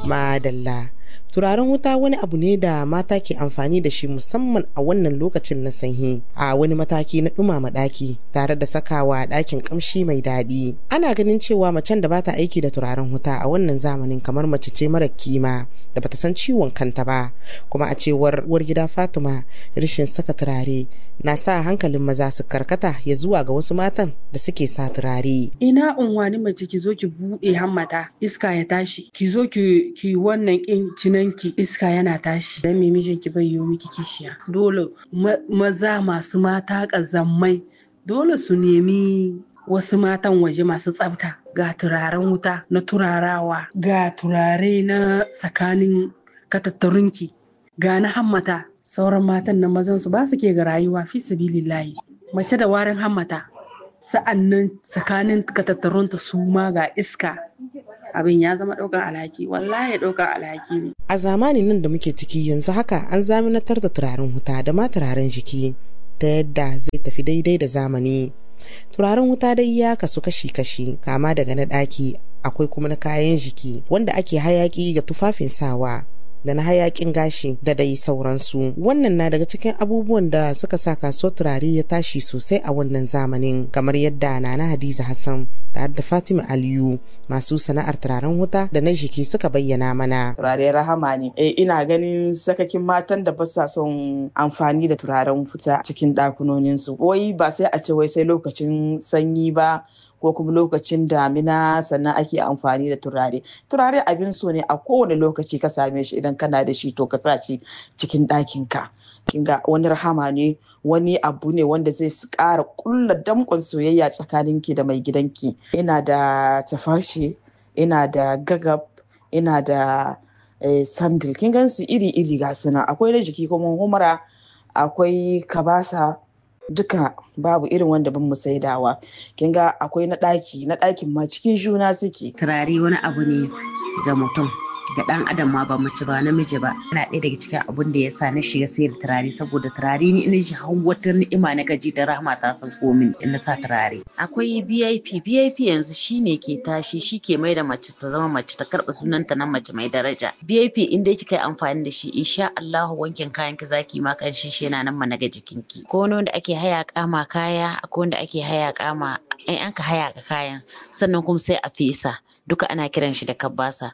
madalla turaren wuta wani abu ne da mata ke amfani da shi musamman a wannan lokacin na sanyi a wani mataki na dumama daki tare da sakawa dakin kamshi mai daɗi ana ganin cewa macen da bata aiki da turaren wuta a wannan zamanin kamar mace ce mara kima da bata san ciwon kanta ba kuma a cewar uwar gida fatima rashin saka turare na sa hankalin maza su karkata ya zuwa ga wasu matan da suke sa turare ina unwani mace ki zo ki buɗe hammata iska ya tashi ki zo ki ki wannan kin cinanki iska yana tashi dan me mijin ki bai yiwo miki kishiya dole maza masu mata kazammai dole su nemi wasu matan waje masu tsafta ga turaren wuta na turarawa ga turare na tsakanin katattarunki ga na hammata sauran matan na mazan su ba su ke ga rayuwa fi sabilillahi mace da warin hammata sa'annan tsakanin katattarunta su ma ga iska abin ya zama ɗaukar alhaki wallahi ɗaukar alhaki ne a zamanin nan da muke ciki yanzu haka an zaminatar da turaren wuta da ma turaren jiki ta yadda zai tafi daidai da zamani turaren wuta dai ya kasu kashi-kashi kama daga na ɗaki akwai kuma na kayan jiki wanda ake hayaki ga tufafin sawa da na hayakin gashi da dai sauransu wannan na daga cikin abubuwan da suka sa kasuwar turare ya tashi sosai a wannan zamanin kamar yadda nana hadiza hassan tare da fatima aliyu masu sana'ar turaren wuta da na jiki suka bayyana mana turare rahama ne eh ina ganin sakakin matan da ba sa son amfani da turaren wuta cikin ɗakunoninsu wai ba sai a ce wai sai lokacin sanyi ba ko kuma lokacin damina sannan ake amfani da turare turare abin so ne a kowane lokaci ka same shi idan kana da shi to ka sa shi cikin ɗakin ka kinga wani rahama ne wani abu ne wanda zai ƙara ƙulla damƙon soyayya tsakaninki da mai gidanki ina da tafarshe ina da gagab ina da sandil kin gan su iri iri ga suna akwai na jiki kuma humara akwai kabasa duka babu irin wanda ban mu saidawa kin ga akwai na ɗaki na ɗakin ma cikin juna suke turare wani abu ne ga mutum ga ɗan adam ma ba mace ba namiji ba yana ɗaya daga cikin abun da ya sa na shiga sayar turare saboda turare ni ina shi har wata ni'ima na gaji da rahama ta san komin in na sa turare akwai VIP VIP yanzu shine ke tashi shi ke mai da mace ta zama mace ta karɓa sunanta na mace mai daraja VIP in dai kika yi amfani da shi insha Allah wankin kayan ki zaki ma kan shi yana nan mana ga jikinki ko wani wanda ake haya kama kaya akwai wanda ake haya kama ai an ka haya ka kayan sannan kuma sai a fesa duka ana kiran shi da kabbasa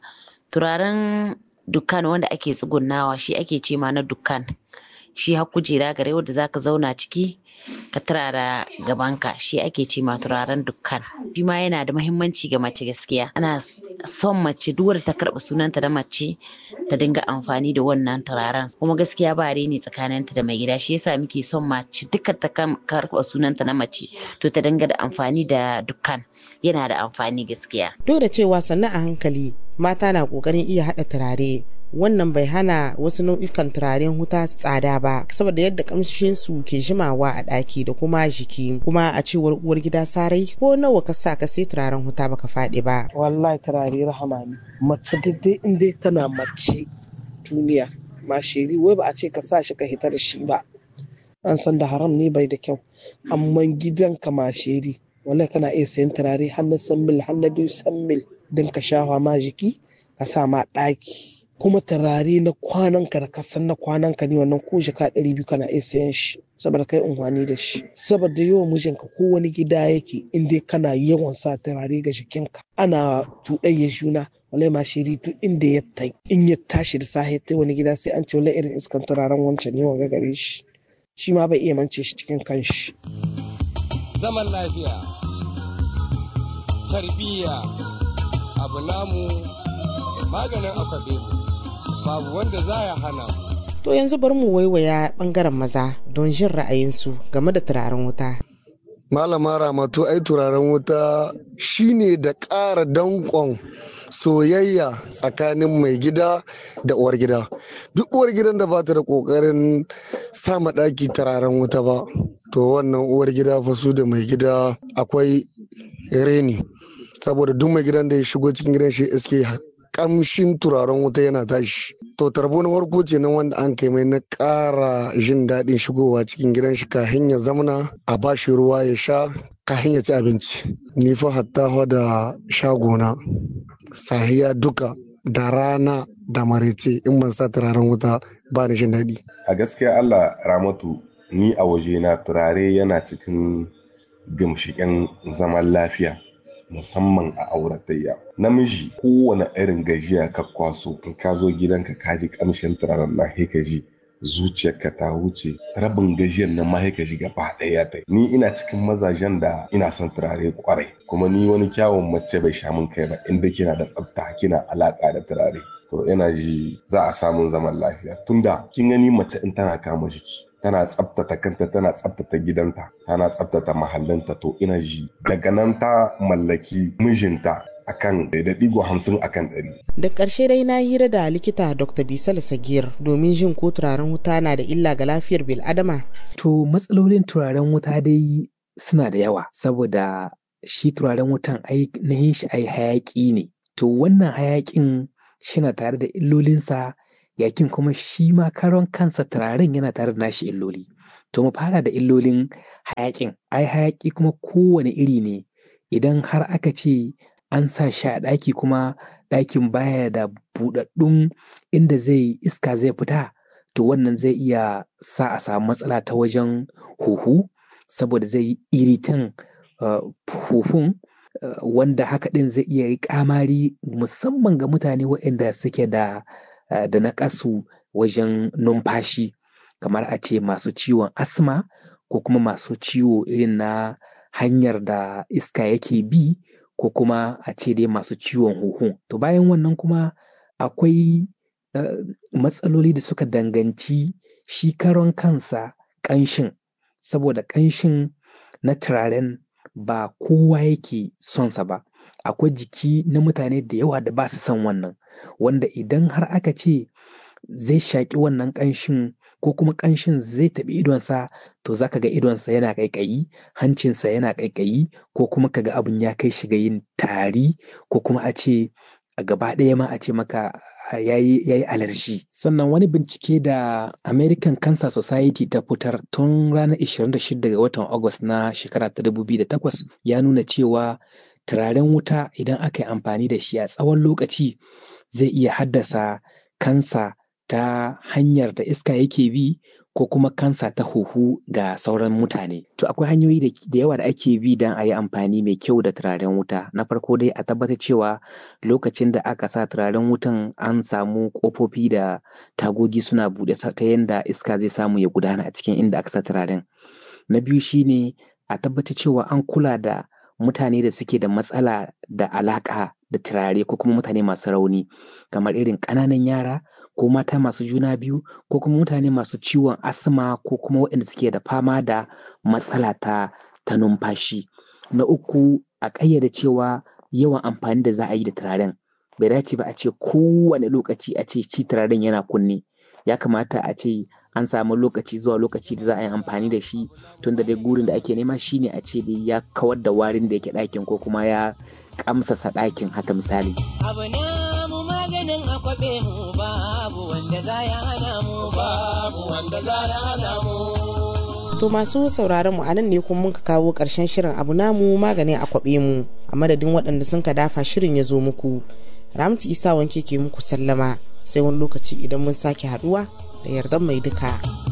turaren dukkan wanda ake tsugunnawa shi ake ce ma na dukkan shi har kujera gare wanda zaka zauna ciki ka turara gabanka shi ake ce ma turaren dukkan shi ma yana da muhimmanci ga mace gaskiya ana son mace duk wadda ta karɓa sunanta da mace ta dinga amfani da wannan turaren kuma gaskiya ba ne tsakaninta da mai gida shi yasa muke son mace duka ta karɓa sunanta na mace to ta dinga da amfani da dukkan yana da amfani gaskiya duk da cewa sannan a hankali mata na ƙoƙarin iya haɗa turare wannan bai hana wasu nau'ikan turaren huta tsada ba saboda yadda kamshin su ke jimawa a ɗaki da kuma jiki kuma a cewar uwar gida sarai ko nawa ka sa ka sai turaren huta baka faɗi ba wallahi turare rahama ne mace daidai in dai tana mace duniya mashiri wai ba a ce ka sa shi ka hita da shi ba an san da haram ne bai da kyau amma gidanka mashiri wallahi kana iya sayan turare har na san mil har na biyu san mil don ka shafa ma jiki ka sa ma ɗaki kuma turare na kwanan ka da ka san na kwanan ka ne wannan ko jaka ɗari biyu kana iya sayan shi saboda kai unhwani da shi saboda yawan mijinka ko wani gida yake in dai kana yawan sa turare ga jikinka ana tuɗayya juna wallahi ma shiri duk inda ya tai in ya tashi da safe ta wani gida sai an ce wallahi irin iskan turaren wancan ne wanga gare shi shi ma bai iya mance shi cikin kanshi zaman lafiya tarbiyya abu namu maganin akwabe babu wanda za ya hana to yanzu bari mu waiwaya bangaren maza don jin ra'ayinsu game da turaren wuta malama ramatu ai turaren wuta shine da ƙara danƙon soyayya tsakanin mai gida da uwar gida duk uwar gidan da bata da ƙoƙarin sama ɗaki turaren wuta ba to wannan uwar gida fa su da mai gida akwai reni saboda duk mai gidan da ya shigo cikin gidan shi iske kamshin turaren wuta yana tashi to tarbo na farko ce na wanda an kai mai na ƙara jin daɗin shigowa cikin gidan shi kahin ya zamana a bashi ruwa ya sha kahin ya ci abinci ni fa hatta da shagona sahiya duka da rana da marece in ban sa turaren wuta ba ni jin daɗi. A gaskiya Allah Ramatu ni a wajena turare yana cikin gamshiƙen zaman lafiya musamman a auratayya. Namiji kowane irin gajiya ka kwaso in ka zo gidanka ka ji ƙamshin turaren na ka ji zuciyarka ta wuce rabin gajiyar nan ma ka ji gaba ɗaya ta ni ina cikin mazajen da ina son turare kwarai kuma ni wani kyawun mace bai sha min kai ba inda kina da tsafta kina alaka da turare to ina ji za a samun zaman lafiya tunda kin gani mace in tana kama jiki tana tsabtata kanta tana tsabtata gidanta tana tsabtata mahallinta to ina ji daga nan ta mallaki mijinta akan da digo hamsin akan ɗari. da ƙarshe dai na hira da likita dr bisal sagir domin jin ko turaren wuta na da illa ga lafiyar bil'adama to matsalolin turaren wuta dai suna da yawa saboda shi turaren wutan ainihin shi ai hayaƙi ne to wannan hayaƙin shina tare da illolinsa yakin kuma shi ma karon kansa turaren yana tare da nashi illoli to mu fara da illolin hayaƙin ai hayaƙi kuma kowane iri ne idan har aka ce an sa shi a ɗaki kuma ɗakin baya da buɗaɗɗun inda zai iska zai fita to wannan zai iya sa a samu matsala ta wajen huhu saboda zai yi iritan huhun wanda haka ɗin zai iya yi ƙamari musamman ga mutane waɗanda suke da da naƙasu wajen numfashi kamar a ce masu ciwon asma ko kuma masu ciwo irin na hanyar da iska yake bi ko kuma a ce dai masu ciwon huhu to bayan wannan kuma akwai uh, matsaloli da suka danganci shi karon kansa ƙanshin saboda ƙanshin na turaren ba kowa yake sonsa ba akwai jiki na mutane da yawa da ba su son wannan wanda idan har aka ce zai shaƙi wannan ƙanshin ko kuma ƙanshin zai taɓi idonsa to za ka ga idonsa yana ƙaiƙayi hancinsa yana ƙaiƙayi ko kuma ka ga abin ya kai shi ga yin tari ko kuma a ce a gaba ɗaya ma a ce maka ya yi alerji sannan wani bincike da american cancer society ta fitar tun ranar 26 ga watan august na shekara ta 2008 ya nuna cewa turaren wuta idan aka yi amfani da shi a tsawon lokaci zai iya haddasa kansa ta hanyar da iska yake bi ko kuma kansa ta huhu ga sauran mutane. To akwai hanyoyi da yawa da ake bi don a yi amfani mai kyau da turaren wuta. Na farko dai a tabbatar cewa lokacin da aka sa turaren wutan an samu ƙofofi da tagogi suna buɗe ta yadda iska zai samu ya gudana a cikin inda aka sa turaren. Na biyu shine a tabbatar cewa an kula da mutane da suke da matsala da alaƙa da turare ko kuma mutane masu rauni kamar irin ƙananan yara ko mata masu juna biyu ko kuma mutane masu ciwon asma ko kuma waɗanda suke da fama da matsala ta ta numfashi na uku a ƙayyade cewa yawan amfani da za a yi da turaren bai dace ba a ce kowane lokaci a ce ci turaren yana kunne ya kamata a ce an samu lokaci zuwa lokaci da za a yi amfani da shi tun da dai gurin da ake nema shine a ce dai ya kawar da warin da yake ɗakin ko kuma ya kamsasa ɗakin haka misali. Abu na mu maganin akwabe mu babu wanda za ya hana mu babu wanda za ya hana mu. To masu sauraron mu a nan ne kuma muka kawo ƙarshen shirin abu namu maganin akwabe mu a madadin waɗanda sun ka dafa shirin ya zo muku. Ramtu Isa wanke ke muku sallama sai wani lokaci idan mun sake haɗuwa da yardan mai duka.